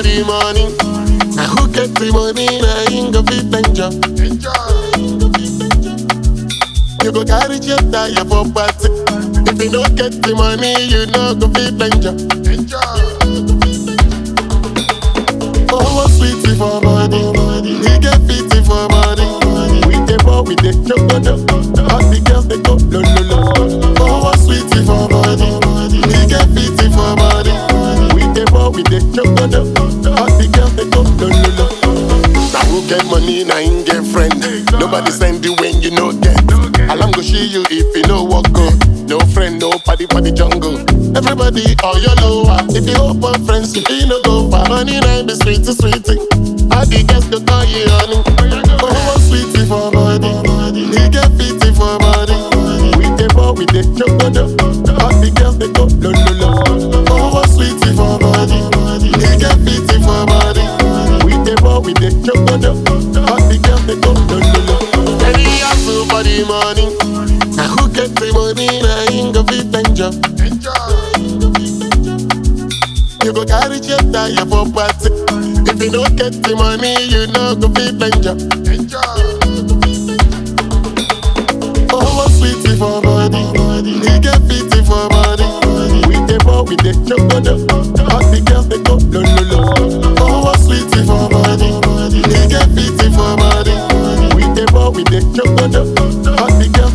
for the money. Now who get the money? Now him go fit enjoy. You go carry jet tire for party. If you don't get the money, you no go fit enjoy. Oh, sweetie for body, he get fitty for body. We dey ball, we dey chocodo. All the girls they go lo lo lo. Oh, sweetie for body, he get fitty for body. We dey ball, we dey chocodo. All the girls they go lo lo lo. Now who get money, now him get friend. Nobody send you when you no get. Alarm go see you if you no walk go. No friend, no party for the jungle. Everybody all your lower. If you open friends, if you no go far. Money nine be sweet to sweetie. All the girls go call you honey. Oh, sweetie for body. He get fitty for body. We dey ball, we dey chocodo. All the girls they go lo lo lo. Oh, sweetie for body. He get fitty for body. We dey ball, we dey chocodo. All the girls they go lo lo lo. Any hustle for the money. Now who get the money? Now him go fit enjoy. You go carry jet tire for party. If you don't get the money, you no go fit enjoy. Oh, sweetie for body, he get fitty for body. We dey ball, we dey chocodo. All the girls they go lo lo lo. Oh, sweetie for body, he get fitty for body. We dey ball, we dey chocodo. All the girls